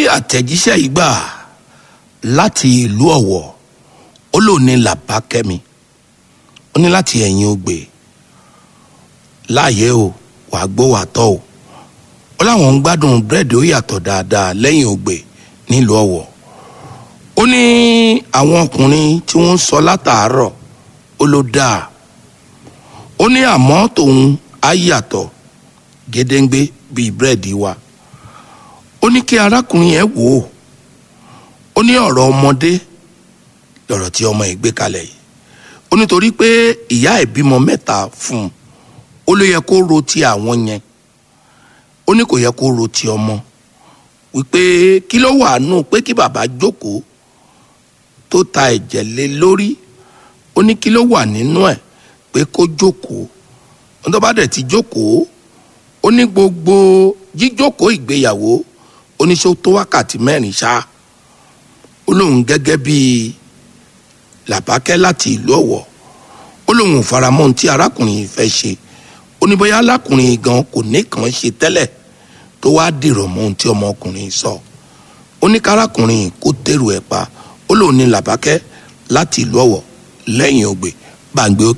àtẹ̀jíṣẹ́ yìí gbà láti ìlú ọ̀wọ̀ ó lò ní làbákẹ́mi ó ní láti ẹ̀yìn ògbè láàyè o wàá gbó wàá tọ́ o ó láwọn ń gbádùn búrẹ́dì ó yàtọ̀ dáadáa lẹ́yìn ògbè nílùú ọ̀wọ̀ ó ní àwọn ọkùnrin tí wọ́n ń sọ látàárọ̀ ó ló dáa ó ní àmọ́ tòun á yàtọ̀ gédéǹgbé bíi búrẹ́dì wa ó ní kí arákùnrin yẹn wò ó ó ní ọ̀rọ̀ ọmọdé lọ̀rọ̀ tí ọmọ yìí gbé kalẹ̀ yìí ó nítorí pé ìyá ẹ̀ bímọ mẹ́ta fún un ó ló yẹ kó ro ti àwọn yẹn ó ní kò yẹ kó ro ti ọmọ wípé kí ló wà nù pé kí bàbá jókòó tó ta ẹ̀jẹ̀ lé lórí ó ní kí ló wà nínú ẹ̀ pé kó jókòó ó tó bá dẹ̀ ti jókòó ó ní gbogbo jíjókòó ìgbéyàwó ó ní ṣó tó wákàtí mẹ́rin ṣá ó lóun gẹ́gẹ́ bíi làbákẹ́ láti ìlú ọ̀wọ̀ ó lóun ò faramọ́ ohun tí arákùnrin yìí fẹ́ ṣe ó ní bóyá alákùnrin yìí gan kò ní kàn ṣe tẹ́lẹ̀ tó wá dìrọ̀ mọ́ ohun tí ọmọkùnrin sọ ó ní kárákùnrin yìí kó tẹ̀rù ẹ̀ pa ó lóun ní làbákẹ́ láti ìlú ọ̀wọ̀ lẹ́yìn ògbè gbàǹgbé òkè.